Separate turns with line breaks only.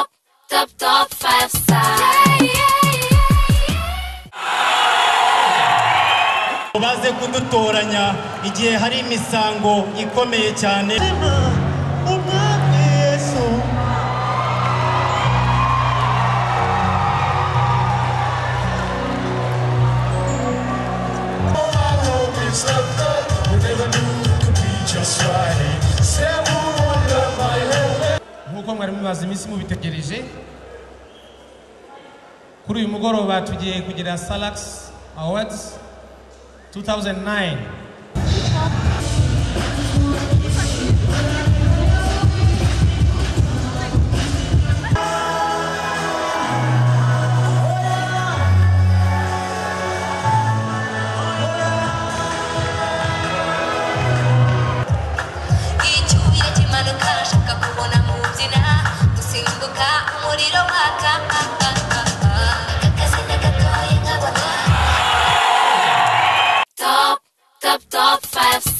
up top five star. Yeah, yeah, yeah.
baze kudutoranya igihe hari imisango ikomeye cyane
umwami yesu
nk'uko mwari mumaze iminsi mubitegereje kuri uyu mugoroba tugiye kugira salakisi awards 2009
icyuya kimanuka ashaka kubona mu mbyina gusimbuka umuriro waka agakazina gatoya nkabona top top top five